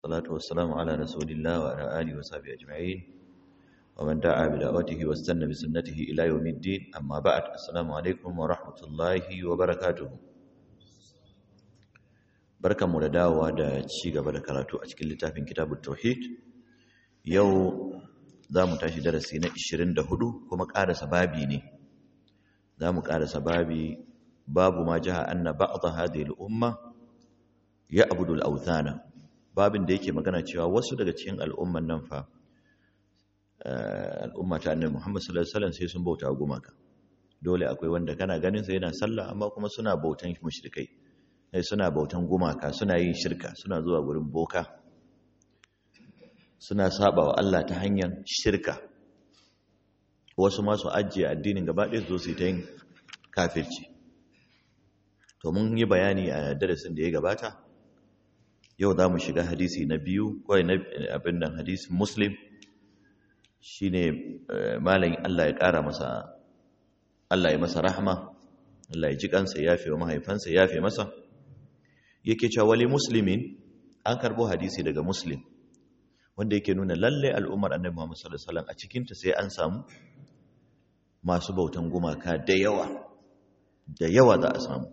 والصلاة والسلام على رسول الله وعلى آله وصحبه أجمعين ومن دعا بدعوته واستنى بسنته إلى يوم الدين أما بعد السلام عليكم ورحمة الله وبركاته barkan mu da dawowa da ci gaba da karatu a cikin littafin kitabut tauhid yau za mu tashi darasi na 24 kuma ƙarasa babi ne za mu ƙarasa babi babu ma jaha anna ba'd hadhihi al-umma ya'budu al-awthana babin da yake magana cewa wasu daga cikin al'umman nan fa al'umma ta annabi Muhammad sallallahu alaihi wasallam sai sun bauta gumaka dole akwai wanda kana ganin sa yana sallah amma kuma suna bautan mushrikai sai suna bautan gumaka suna yin shirka suna zuwa gurin boka suna saba wa Allah ta hanyar shirka wasu ma su ajiye addinin gaba ɗaya zo su ta yin kafirci to mun yi bayani a darasin da ya gabata yau za mu shiga hadisi na biyu kawai na abin nan hadisin muslim shi ne malayin Allah ya ƙara masa Allah ya masa rahama Allah ya ji kansa ya fi wa mahaifansa ya fi masa yake cewa wali muslimin an karbo hadisi daga muslim wanda yake nuna lalle al'ummar annabi Muhammad sallallahu alaihi wasallam a cikin ta sai an samu masu bautan gumaka da yawa da yawa za a samu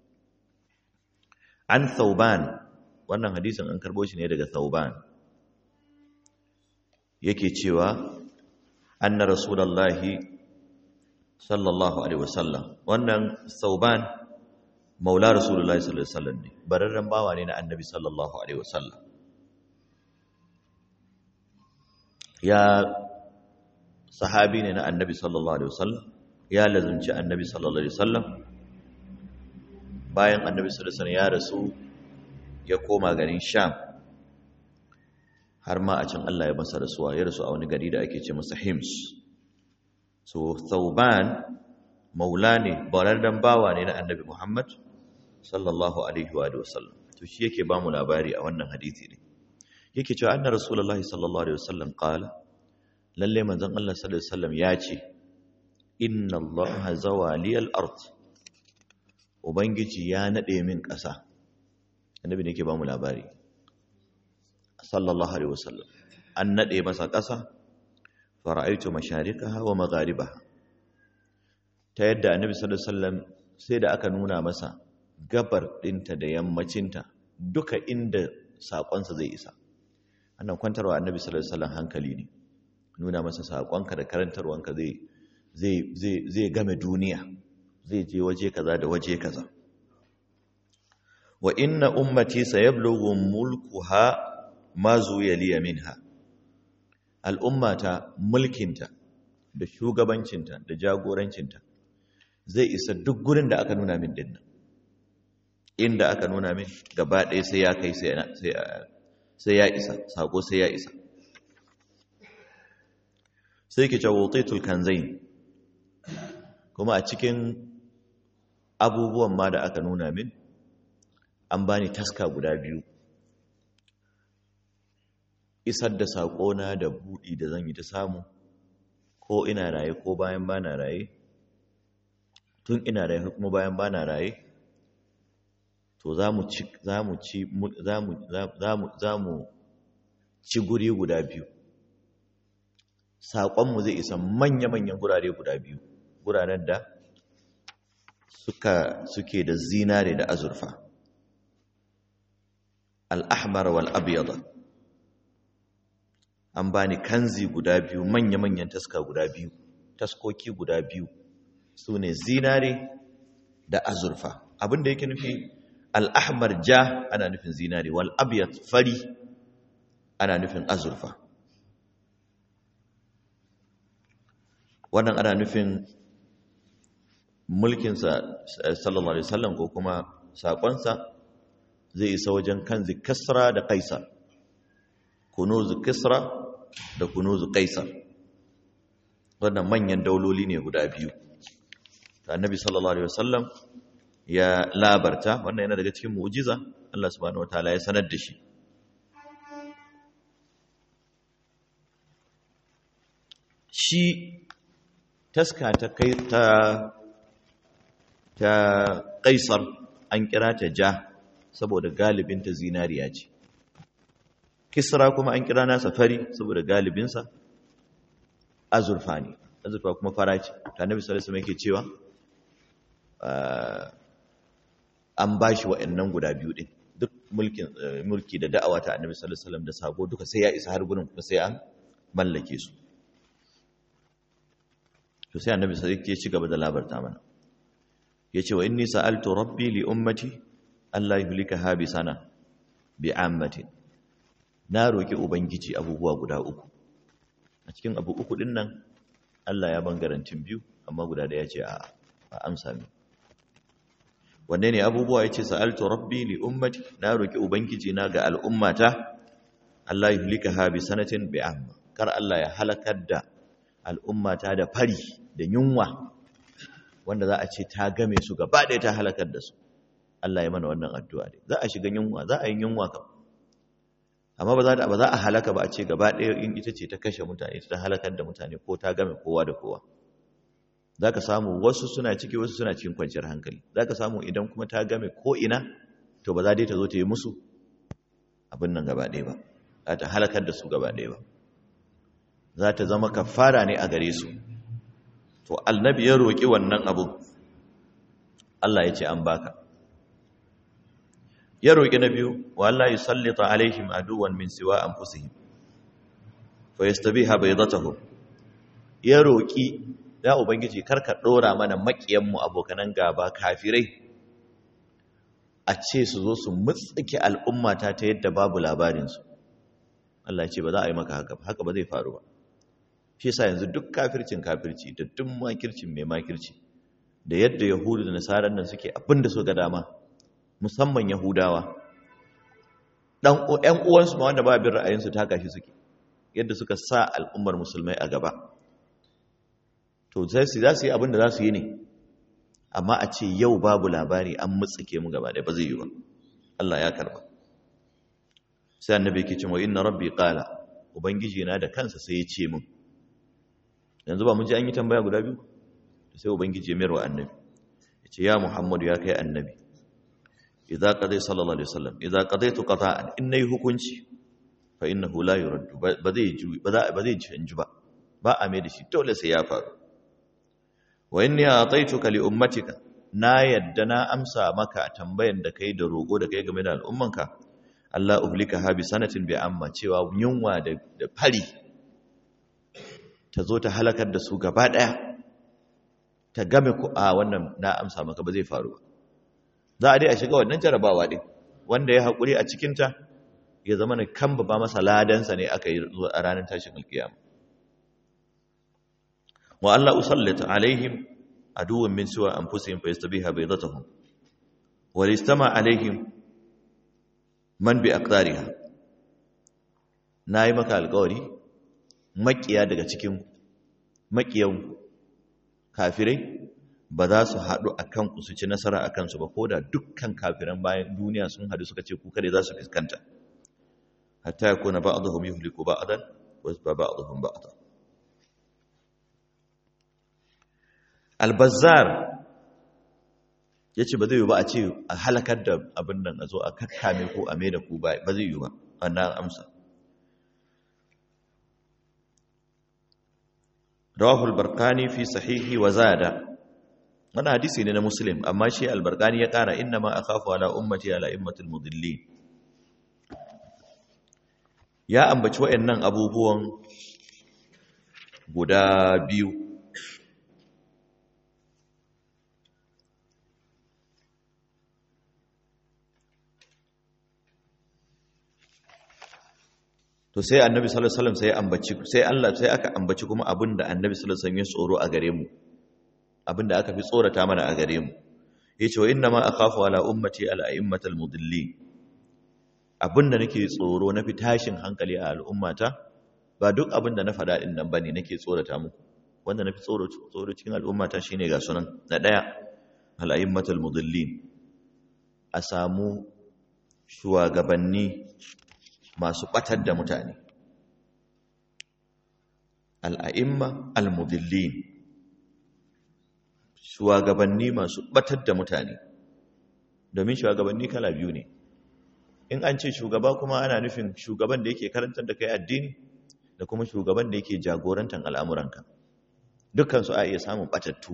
an thauban wannan hadisin an karbo shi ne daga thauban yake cewa anna rasulullahi sallallahu alaihi wasallam wannan thauban maula rasulullahi sallallahu alaihi wasallam ne bararren bawa ne na annabi sallallahu alaihi wasallam ya sahabi ne na annabi sallallahu alaihi wasallam ya lazunci annabi sallallahu alaihi wasallam bayan annabi sallallahu alaihi wasallam ya rasu ya koma garin sham har ma a can Allah ya masa rasuwa ya rasu a wani gari da ake ce masa hims so thauban maula ne bararren bawa ne na annabi muhammad sallallahu alaihi wa sallam to shi yake ba mu labari a wannan hadisi ne yake cewa anna rasulullahi sallallahu alaihi wasallam qala lalle manzon Allah sallallahu alaihi wasallam ya ce inna allaha zawaliyal ard ubangiji ya nade min ƙasa annabi ne yake ba mu labari sallallahu alaihi wasallam an nade masa ƙasa fara'aitu masharikaha wa magharibaha ta yadda annabi sallallahu alaihi wasallam sai da aka nuna masa gabar dinta da yammacinta duka inda sakonsa zai isa annan kwantarwa annabi sallallahu alaihi wasallam hankali ne nuna masa sakonka da karantarwanka zai zai zai zai game duniya zai je waje kaza da waje kaza wa inna ummati sayablughu mulkuha ma zuya liya minha al'ummata mulkinta da shugabancinta da jagorancinta zai isa duk gurin da aka nuna min dinnan inda aka nuna min gaba ɗaya sai ya kai sai ya isa sako sai ya isa sai ke cawotaitul kanzain kuma a cikin abubuwan ma da aka nuna min an bani taska guda biyu isar da saƙona da buɗi da zan yi ta samu ko ina raye ko bayan bana raye tun ina raye kuma bayan bana raye to za mu ci za mu ci za mu za mu ci guri guda biyu saƙonmu zai isa manya-manyan gurare guda biyu guraren da suka suke da zinare da azurfa al-ahmar wal abyad an bani kanzi guda biyu manya-manyan taska guda biyu taskoki guda biyu su ne zinare da azurfa abinda yake nufi al'ahmar ja ana nufin zinare wal abiyat fari ana nufin azurfa wannan ana nufin mulkinsa sallallahu alaihi wasallam ko kuma saƙonsa zai isa wajen kanzi kasra da kaisar kunuzu kisra da kunuzu kaisar wannan manyan dauloli ne guda biyu annabi sallallahu alaihi wasallam ya labarta wannan yana daga cikin mu'jiza Allah subhanahu wataala ya sanar da shi shi taska ta kai ta ta kaisar an kira ta ja saboda galibinta zinariya ce kisra kuma an kira nasa fari saboda galibinsa azurfa ne azurfa kuma fara ce ta nabi sallallahu alaihi yake cewa an ba shi wa'annan guda biyu din duk mulkin mulki da da'awa ta annabi sallallahu alaihi wasallam da sabo duka sai ya isa har gurin kuma sai an mallake su to sai annabi sallallahu alaihi ci gaba da labarta mana yace wa inni sa'altu rabbi li ummati alla yuhlikaha bi sana bi ammatin na roki ubangiji abubuwa guda uku a cikin abu uku din nan Allah ya ban garantin biyu amma guda da yace a a amsa mi wanne ne abubuwa yace sa'altu rabbi li ummati na roki ubangiji na ga al'ummata Allah yuhlikaha bi sanatin bi amma kar Allah ya halakar da al'ummata da fari da yunwa wanda za a ce ta game su gaba ɗaya ta halakar da su Allah ya mana wannan addu'a ne za a shiga yunwa za a yi yunwa kam amma ba za ba za a halaka ba a ce gaba ɗaya in ita ce ta kashe mutane ta halakar da mutane ko ta game kowa da kowa za ka samu wasu suna ciki wasu suna cikin kwanciyar hankali za ka samu idan kuma ta game ko ina to ba za dai ta zo ta yi musu abin nan gaba ɗaya ba za ta halakar da su gaba ɗaya ba za ta zama kafara ne a gare su to annabi ya roƙi wannan abu Allah ya ce an baka ya roƙi na biyu wa Allah yusallita alaihim aduwan min siwa anfusihim fa yastabiha baydatuhum ya roƙi ya ubangiji karka dora mana makiyan mu abokanan gaba kafirai a ce su zo su mutsike al'ummata ta yadda babu labarin su Allah ya ce ba za a yi maka haka haka ba zai faru ba shi yasa yanzu duk kafircin kafirci da duk makircin mai makirci da yadda yahudu da nasarar nan suke abin da so ga dama musamman yahudawa dan ƴan uwansu ma wanda ba bin ra'ayinsu ta kashi suke yadda suka sa al'ummar musulmai a gaba to sai su za su yi abin da za su yi ne amma a ce yau babu labari an mutsike mu gaba da ba zai yi ba Allah ya karba sai annabi yake cewa inna rabbi qala ubangiji na da kansa sai ya ce min yanzu ba mun ji an yi tambaya guda biyu sai ubangiji ya mayar wa annabi ya ce ya muhammadu ya kai annabi idza qadai sallallahu alaihi wasallam idza qadaitu qata'an in nayi hukunci fa innahu la yuraddu ba zai ji ba za ba zai canji ba ba a mai da shi dole sai ya faru wa inni ataituka li ummatika na yadda na amsa maka tambayan da kai da roƙo da kai game da al'ummanka Allah uhlika ha bi sanatin bi amma cewa yunwa da fari ta zo ta halakar da su gaba ɗaya ta game ku a wannan na amsa maka ba zai faru ba za a dai a shiga wannan jarabawa ɗin wanda ya haƙuri a cikinta ya zama na kan ba masa ladansa ne aka yi zuwa a ranar tashin alkiyama wa Allah usallata alaihim aduwwan min siwa anfusihim fa yastabiha baydatuhum wa listama alaihim man bi aqdariha nayi maka alƙawari makiya daga cikin makiyan kafirai ba za su haɗu a kanku su ci nasara a kansu ba ko da dukkan kafiran bayan duniya sun haɗu suka ce ku kare za su fuskanta hatta ya kuna ba'aduhum yuhliku ba'dan wa ba ba'aduhum ba'dan al-bazzar yace ba zai yi ba a ce a halakar da abin nan a zo a kakkame ko a mai da ku ba ba zai yi ba wannan amsa rawahu al-barqani fi sahihi wa zada wannan hadisi ne na muslim amma shi al-barqani ya kara inna ma akhafu ala ummati ala immatil mudillin ya ambaci wayannan abubuwan guda biyu to sai annabi sallallahu alaihi wasallam sai ambaci sai Allah sai aka ambaci kuma abinda annabi sallallahu alaihi wasallam ya tsoro a gare mu abinda aka fi tsorata mana a gare mu yace wa inna ma akhafu ala ummati al a'immatal mudillin abinda nake tsoro na fi tashin hankali a al'ummata ba duk abinda na faɗa din nan bane nake tsorata muku wanda na fi tsoro tsoro cikin al'ummata shine ga sunan na daya al a'immatal mudillin a samu shugabanni masu ɓatar da mutane al'a'imma al-mudillin shugabanni masu ɓatar da mutane domin shugabanni kala biyu ne in an ce shugaba kuma ana nufin shugaban da yake karantar da kai addini da kuma shugaban da yake jagorantar al'amuranka dukkansu a iya samun batattu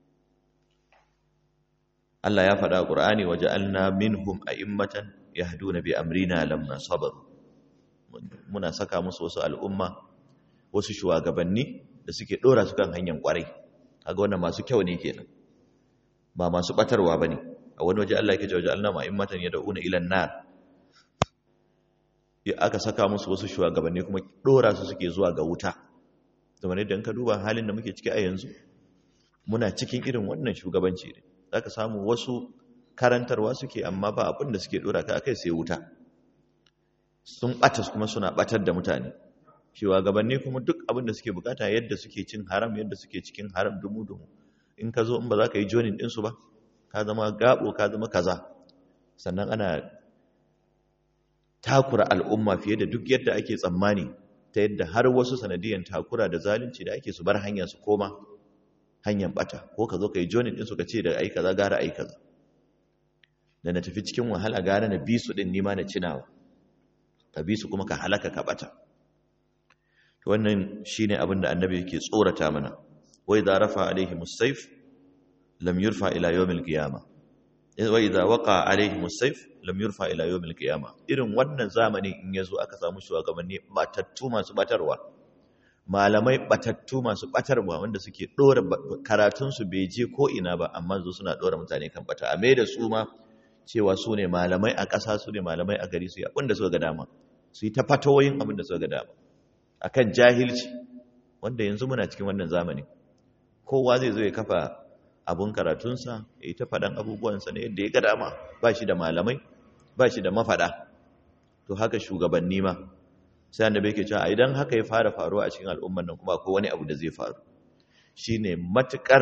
Allah ya faɗa ƙur'ani waje alna minhum a'immatan yahduna bi amrina lamma sabaru muna saka musu wasu al'umma wasu shugabanni da suke dora su kan hanyar kwarai kaga wannan masu kyau ne kenan ba masu batarwa bane a wani waje Allah yake cewa ja'alna ma'immatan yad'una ila an-nar ya aka saka musu wasu shugabanni kuma dora su suke zuwa ga wuta kamar yadda ka duba halin da muke ciki a yanzu muna cikin irin wannan shugabanci ne zaka samu wasu karantarwa suke amma ba abin da suke dora ka akai sai wuta sun bata kuma suna batar da mutane shugabanni kuma duk abin da suke bukata yadda suke cin haram yadda suke cikin haram dumu-dumu in ka zo in ba za ka yi jonin ɗinsu ba ka zama gabo ka zama kaza sannan ana takura al'umma fiye da duk yadda ake tsammani ta yadda har wasu sanadiyan takura da zalunci da ake su bar hanya su koma hanyar bata ko ka zo ka yi jonin ɗinsu ka ce da ai kaza gara ai kaza da na tafi cikin wahala gara na bi su ɗin nima na cinawa ka bi su kuma ka halaka ka bata wannan shine abin da annabi yake tsorata mana wa idza rafa alaihim as-sayf lam yurfa ila yawm al-qiyamah wa idza waqa alaihim as-sayf lam yurfa ila yawm al-qiyamah irin wannan zamanin in yazo aka samu shugabanni batattu masu batarwa malamai batattu masu batarwa wanda suke dora karatun su bai je ko ina ba amma zo suna dora mutane kan bata a mai da su ma cewa su ne malamai a ƙasa su ne malamai a gari su yi abin da suka ga dama su yi ta fatawoyin abin da suka ga dama akan jahilci wanda yanzu muna cikin wannan zamani kowa zai zo ya kafa abun karatunsa ya yi ta faɗan abubuwansa ne yadda ya ga dama ba shi da malamai ba shi da mafaɗa to haka shugabanni ma sai annabi yake cewa idan haka ya fara faruwa a cikin al'ummar nan kuma akwai wani abu da zai faru shine matukar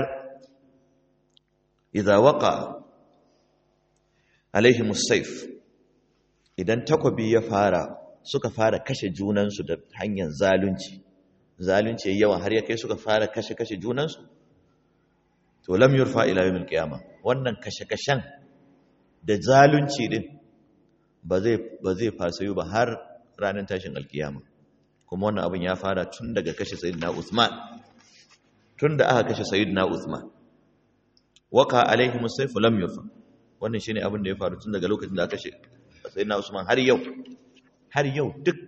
idza waqa alaihim as-sayf idan takobi ya fara suka fara kashe junansu da hanyar zalunci zalunci yawa har ya kai suka fara kashe-kashe junansu to lam yurfa ila yawmil qiyama wannan kashe-kashen da zalunci din ba zai ba zai fasayu ba har ranar tashin alkiyama kuma wannan abin ya fara tun daga kashe sayyidina Uthman tun da aka kashe sayyidina Uthman waka alaihi musayf lam yurfa wannan shine abin da ya faru tun daga lokacin da aka kashe sayyidina Usman har yau har yau duk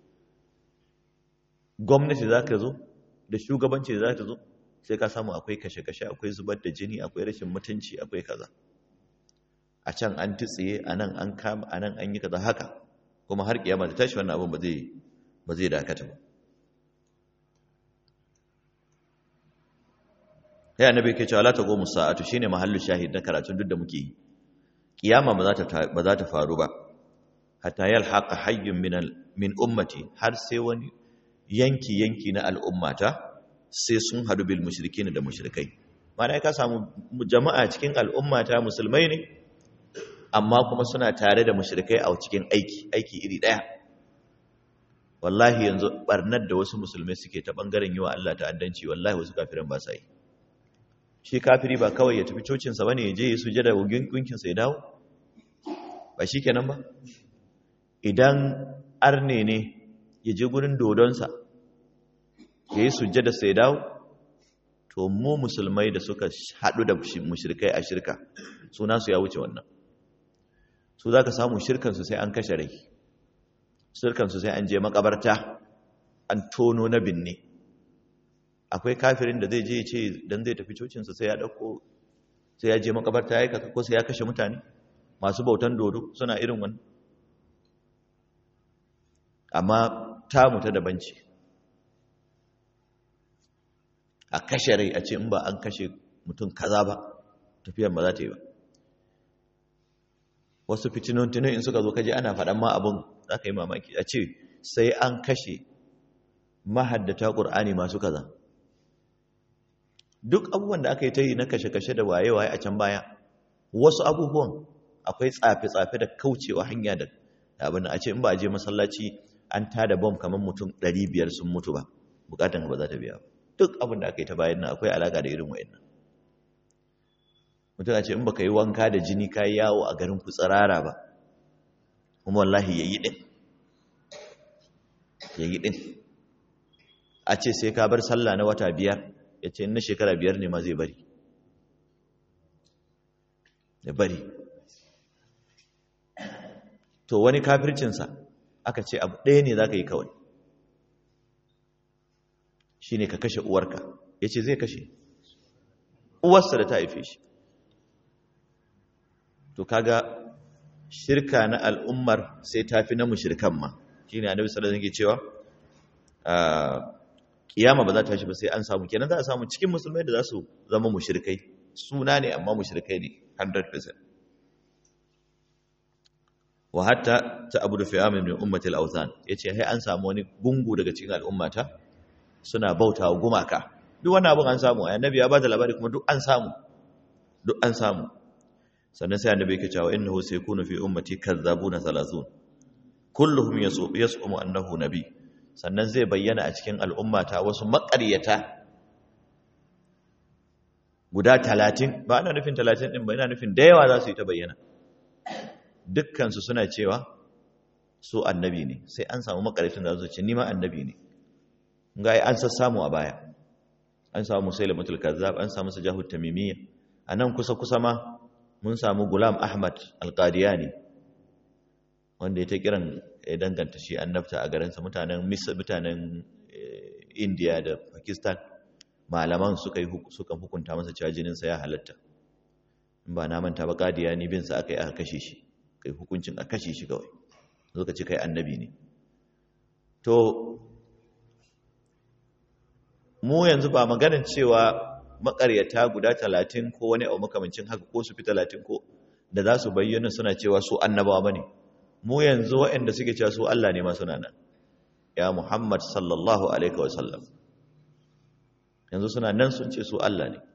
gwamnati za ka zo da shugabanci za ta zo sai ka samu akwai kashe-kashe akwai zubar da jini akwai rashin mutunci akwai kaza a can an tutsiye a nan an kama a nan an yi kaza haka kuma har kiyama da tashi wannan abin ba zai ba zai dakata ba ya annabi ke cewa la taqumu sa'atu shine mahallu shahid na karatun duk da muke yi kiyama ba za ta ba za ta faru ba hatta yalhaqa hayyun min min ummati har sai wani yanki yanki na al'ummata sai sun hadu bil mushrikin da mushrikai mana ka samu jama'a cikin al'ummata musulmai ne amma kuma suna tare da mushrikai a cikin aiki aiki iri daya wallahi yanzu barnar da wasu musulmai suke ta bangaren yi wa Allah ta'addanci wallahi wasu kafiran ba sa yi shi kafiri ba kawai ya tafi cocinsa bane ya je ya sujada wa gunkinsa ya dawo ba shi kenan ba idan arne ne ya je gurin dodonsa ya yi sujjada sai dawo to mu musulmai da suka haɗu da mushrikai a shirka suna su ya wuce wannan su za ka samu shirkansu sai an kashe rai shirkansu sai an je makabarta an tono na binne akwai kafirin da zai je ce don zai tafi cocinsa sai ya ɗauko sai ya je makabarta ya kaka ko sai ya kashe mutane masu bautan dodo suna irin wannan amma tamu ta daban ce a kashe rai a ce in ba an kashe mutum kaza ba tafiyar ba za ta yi ba wasu fitinontinu in suka zo kaji ana faɗan ma abin za ka yi mamaki a ce sai an kashe mahaddata ƙur'ani masu kaza duk abubuwan da aka yi ta yi na kashe-kashe da waye-waye a can baya wasu abubuwan akwai tsafe-tsafe da kaucewa hanya da abin a ce in ba a je masallaci an tada bom kamar mutum 500 sun mutu ba bukatan ba za ta biya duk abin da aka yi ta bayan nan akwai alaka da irin wayannan mutum a ce in baka yi wanka da jini ka yi yawo a garin ku tsirara ba kuma wallahi yayi din yayi din a ce sai ka bar sallah na wata biyar ya ce na shekara biyar ne ma zai bari ya bari to wani kafircinsa aka ce abu ɗaya ne za ka yi kawai shi ne ka kashe uwarka ya ce zai kashe uwarsa da ta haife shi to kaga shirka na al'ummar sai ta fi na mushirkan ma shi ne annabi sallallahu alaihi cewa kiyama ba za ta shi ba sai an samu kenan za a samu cikin musulmai da za su zama mushirkai suna ne amma mushirkai ne 100% wa hatta ta abu da fi'amin min ummatil authan yace hai an samu wani gungu daga cikin al'ummata suna bauta wa gumaka duk wani abin an samu annabi ya bada labari kuma duk an samu duk an samu sannan sai annabi yake cewa innahu sayakunu fi ummati kazzabuna 30 kulluhum yasumu annahu nabi sannan zai bayyana a cikin al'ummata wasu maƙaryata guda 30 ba ana nufin 30 din ba ina nufin da yawa za su yi ta bayyana dukkansu suna cewa su annabi ne sai an samu maƙaryatan da su ce ni ma annabi ne ga an sassamu a baya an samu musailamatul kazzab an samu sajahut tamimiyya anan kusa kusa ma mun samu gulam ahmad alqadiyani wanda ya ta kiran ya danganta shi annabta a garinsa mutanen mutanen india da pakistan malaman suka yi suka hukunta masa cewa jininsa ya halatta in ba na manta ba qadiyani bin sa aka yi aka kashe shi kai hukuncin a kashe shi kawai zo ka ce kai annabi ne to mu yanzu ba maganin cewa makaryata guda talatin ko wani abu makamancin haka ko su fi talatin ko da za su bayyana suna cewa su annabawa ba ne mu yanzu waɗanda suke cewa su Allah ne masu nan ya Muhammad sallallahu alaihi wasallam yanzu suna nan sun ce su Allah ne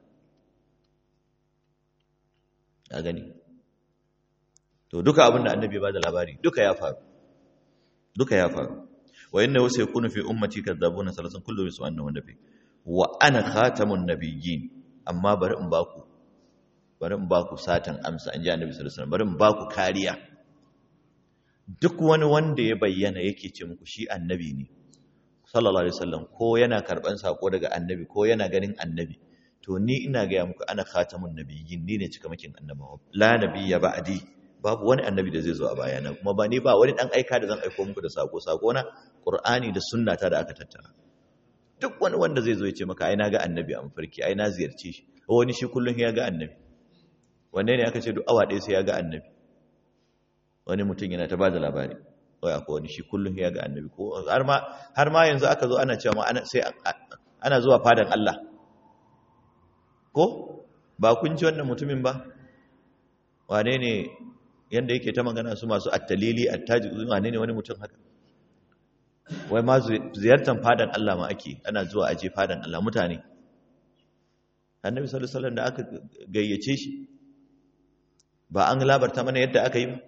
a gani to duka abin da annabi ba da labari duka ya faru duka ya faru wa inna wasu yakunu fi ummati kadzabuna salasan kullu bisu annahu nabi wa ana khatamun nabiyyin amma bari in baku bari in baku satan amsa an ji annabi sallallahu alaihi wasallam bari in baku kariya duk wani wanda ya bayyana yake ce muku shi annabi ne sallallahu alaihi wasallam ko yana karban sako daga annabi ko yana ganin annabi to ni ina ga muku ana khatamun nabiyyin ni ne cikamakin annabawa la nabiyya ba'di babu wani annabi da zai zo a bayana kuma ba ni ba wani dan aika da zan aiko muku da sako sako na qur'ani da sunnata da aka tattara duk wani wanda zai zo ya ce maka ai na ga annabi a mafarki ai na ziyarce shi wani shi kullun ya ga annabi wanne ne aka ce duk awa ɗaya sai ya ga annabi wani mutum yana ta bada labari wai akwai wani shi kullun ya ga annabi ko har ma har ma yanzu aka zo ana cewa ma ana sai ana zuwa fadan Allah ko ba kun ji wannan mutumin ba wane ne yanda yake ta magana su masu attalili attaji wane ne wani mutum haka wai ma ziyartar fadan Allah ma ake ana zuwa aje fadan Allah mutane annabi sallallahu alaihi wasallam da aka gayyace shi ba an labarta mana yadda aka yi ba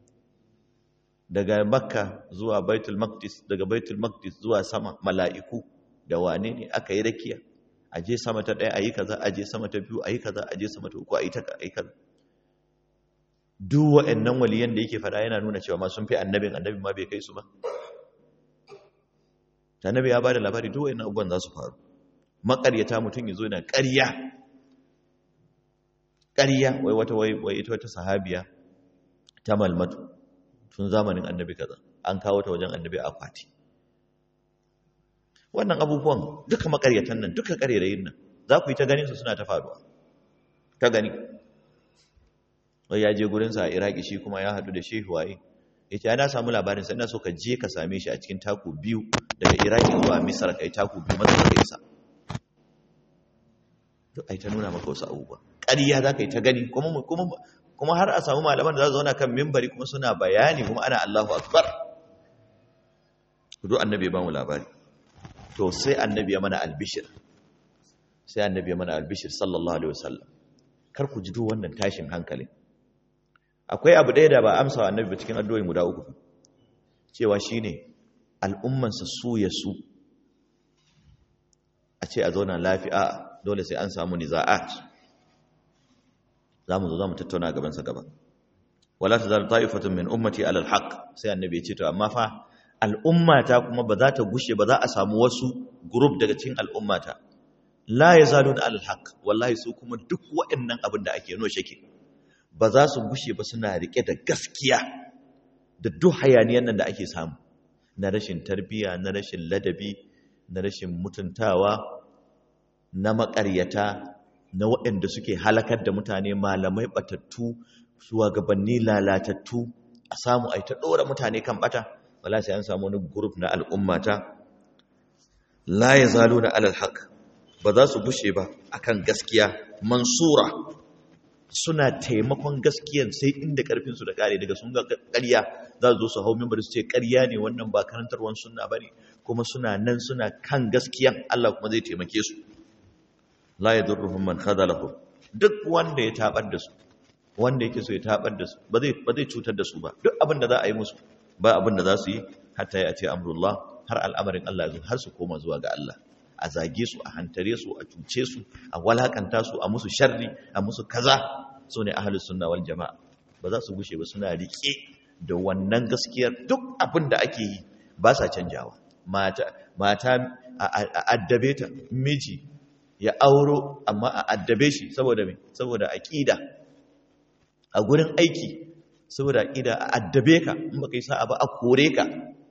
daga makka zuwa baitul maqdis daga baitul maqdis zuwa sama mala'iku da wane ne aka yi rakiya aje sama ta daya ayi kaza aje sama ta biyu ayi kaza aje sama ta uku ayi ta ayi kaza duk wa'annan waliyan da yake fada yana nuna cewa ma sun fi annabin annabin ma bai kai su ba annabi ya bada labari duk wa'annan abubuwan za su faru makaryata mutum ya zo yana ƙarya ƙarya wai wata wai ita wata sahabiya ta malmatu tun zamanin annabi kaza an kawo ta wajen annabi a akwati wannan abubuwan duka makaryatan nan duka ƙarerayin nan za ku yi ta ganin su suna ta faruwa ta gani wai ya je gurinsa a iraki shi kuma ya haɗu da shehu waye ya ce ana samu labarin sa ina so ka je ka same shi a cikin taku biyu daga iraki zuwa misar ka yi taku biyu maza ka isa duk ai ta nuna maka wasu abubuwa ƙarya za ka yi ta gani kuma har a samu malaman da za su zauna kan mimbari kuma suna bayani kuma ana allahu akbar duk annabi ya ba mu labari to sai annabi ya mana albishir sai annabi ya mana albishir sallallahu alaihi wasallam kar ku ji duk wannan tashin hankalin akwai abu ɗaya da ba amsa wa annabi ba cikin addu'o'in guda uku cewa shine al'ummansa su ya su a ce a zauna lafiya dole sai an samu niza'at za mu zo za mu tattauna gabansa gaba wala tazalu ta'ifatun min ummati ala alhaq sai annabi ya ce to amma fa al'ummata kuma ba za ta gushe ba za a samu wasu group daga cikin al'ummata la yazalun ala alhaq wallahi su kuma duk waɗannan abin da ake no shake ba za su gushe ba suna rike da gaskiya da duk hayaniyan nan da ake samu na rashin tarbiya na rashin ladabi na rashin mutuntawa na makaryata na waɗanda suke halakar da mutane malamai batattu shugabanni lalatattu a samu a ta ɗora mutane kan bata wala sai an samu wani group na al'ummata la ya zalo na alal haq ba za su bushe ba akan gaskiya mansura suna taimakon gaskiyan sai inda karfinsu da kare daga sun ga ƙarya za su zo su hau mimbar su ce ƙarya ne wannan ba karantarwar sunna bane kuma suna nan suna kan gaskiyan Allah kuma zai taimake su la yadurruhum man khadalahu duk wanda ya tabar da su wanda yake so ya tabar da su ba zai ba zai cutar da su ba duk abin da za a yi musu ba abin da za su yi hatta ya ce amrullah har al'amarin Allah ya zo har su koma zuwa ga Allah a zage su a hantare su a cuce su a walakanta su a musu sharri a musu kaza su ne ahalus sunna wal jama'a ba za su gushe ba suna rike da wannan gaskiyar duk abin da ake yi ba sa canjawa mata mata a addabe ta miji ya auro amma a addabe shi saboda me saboda aqida a gurin aiki saboda aqida a addabe ka in baka yi sa'a ba a kore ka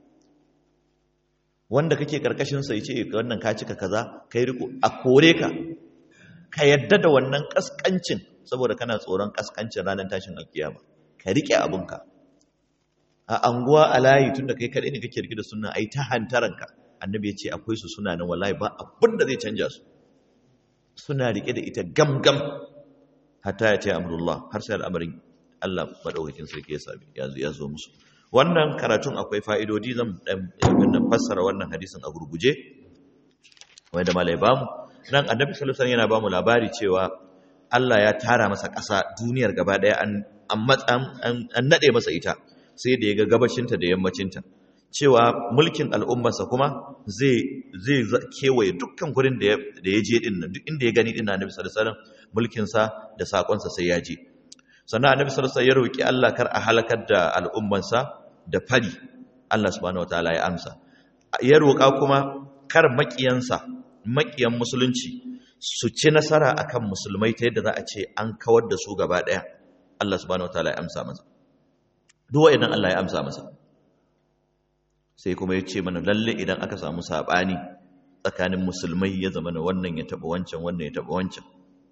wanda kake karkashin sa yace wannan ka cika kaza kai riko a kore ka ka yadda da wannan kaskancin saboda kana tsoron kaskancin ranar tashin alkiyama ka rike abinka a anguwa a layi tunda kai kadai ne kake rike da sunna ai ta hantaranka annabi ya ce akwai su suna nan wallahi ba abin da zai canja su suna rike da ita gamgam hatta ya ce amrullah har sai al'amarin Allah madaukakin sarki ya sami ya zo musu wannan karatun akwai fa'idodi zan dan fassara wannan hadisin a gurguje wanda malai bamu nan annabi sallallahu alaihi yana bamu labari cewa Allah ya tara masa ƙasa duniyar gaba daya an an nade masa ita sai da ya ga gabashinta da yammacinta cewa mulkin al'ummarsa kuma zai zai kewaye dukkan gurin da ya je din nan duk inda ya gani din annabi sallallahu alaihi wasallam mulkin sa da sakon sa sai ya je sannan annabi sallallahu alaihi wasallam ya roki Allah kar a halakar da al'ummarsa da fari Allah subhanahu wataala ya amsa ya roka kuma kar makiyansa makiyan musulunci su ci nasara akan musulmai ta yadda za a ce an kawar da su gaba daya Allah subhanahu wataala ya amsa masa duk wayannan Allah ya amsa masa sai kuma ya ce mana lalle idan aka samu sabani tsakanin musulmai ya zama na wannan ya taba wancan wannan ya taba wancan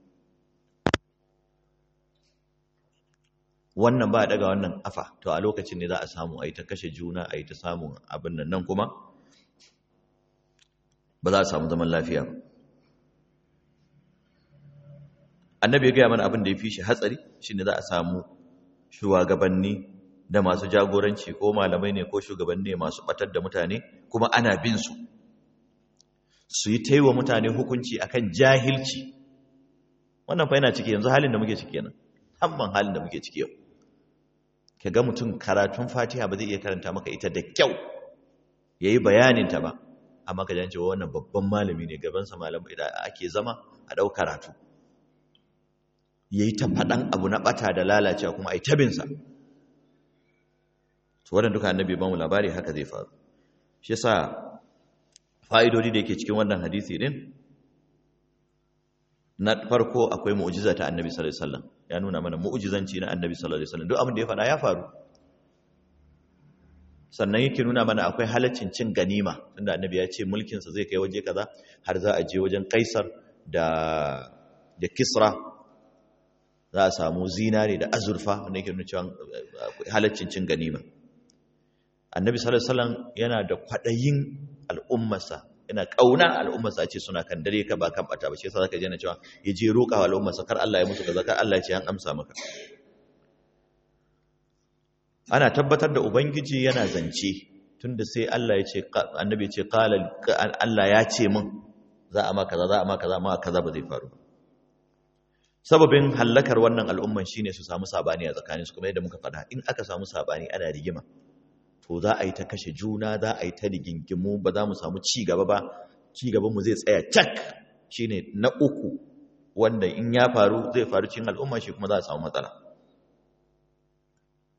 wannan ba daga wannan afa to a lokacin ne za a samu a yi ta kashe juna a yi ta samun abin nan nan kuma ba za a samu zaman lafiya ba annabi ya gaya mana abin da ya fi shi hatsari shine za a samu shugabanni da masu jagoranci ko malamai ne ko shugabanni masu batar da mutane kuma ana bin su su yi taiwa mutane hukunci akan jahilci wannan fa yana ciki yanzu halin da muke ciki kenan hamman halin da muke ciki yau ka ga mutum karatun fatiha ba zai iya karanta maka ita da kyau ya yi bayaninta ba amma ka jan cewa wannan babban malami ne gabansa malamai da ake zama a ɗau karatu ya yi ta faɗan abu na ɓata da lalacewa kuma a yi tabinsa su waɗanda duka annabi ba mu labari haka zai faru shi sa fa'idodi da yake cikin wannan hadisi ɗin na farko akwai mu'jiza ta annabi sallallahu alaihi wasallam ya nuna mana mu'jizanci na annabi sallallahu alaihi wasallam duk abin da ya faɗa ya faru sannan yake nuna mana akwai halaccin cin ganima tunda annabi ya ce mulkin sa zai kai waje kaza har za a je wajen kaisar da da kisra za a samu zinare da azurfa wanda yake nuna cewa halaccin cin ganima annabi sallallahu alaihi wasallam yana da kwadayin al'ummarsa yana kauna al'ummarsa ce suna kan dare ka ba kan bata ba shi yasa zaka je na cewa ya je roƙa wa al'ummarsa kar Allah ya musu kaza kar Allah ya ce an amsa maka ana tabbatar da ubangiji yana zance tunda sai Allah ya ce annabi ya ce qala Allah ya ce min za a maka kaza za a maka kaza ma kaza ba zai faru sababin hallakar wannan al'umman shine su samu sabani a tsakaninsu kuma yadda muka faɗa in aka samu sabani ana rigima to za a yi ta kashe juna za a yi ta rigingimu ba za mu samu ci gaba ba ci gaban mu zai tsaya cak shine na uku wanda in ya faru zai faru cikin al'umma shi kuma za a samu matsala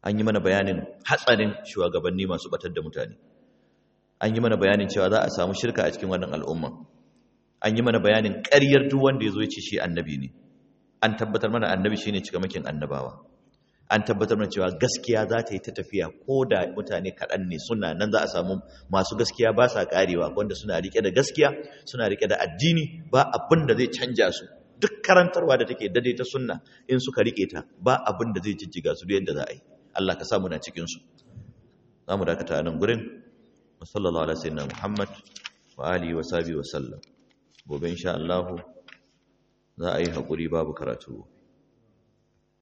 an yi mana bayanin hatsarin shugabanni masu batar da mutane an yi mana bayanin cewa za a samu shirka a cikin wannan al'umma an yi mana bayanin ƙaryar duk wanda ya zo ya ce shi annabi ne an tabbatar mana annabi shine cikamakin annabawa an tabbatar mana cewa gaskiya za ta yi ta tafiya ko da mutane kaɗan ne suna nan za a samu masu gaskiya ba sa ƙarewa wanda suna riƙe da gaskiya suna riƙe da addini ba abin da zai canja su duk karantarwa da take dade ta sunna in suka riƙe ta ba abin da zai jijjiga su da yadda za a yi Allah ka samu na cikin su za mu dakata a nan gurin wa sallallahu ala sayyidina Muhammad wa alihi wa sahbihi wa sallam gobe insha Allah za a yi haƙuri babu karatu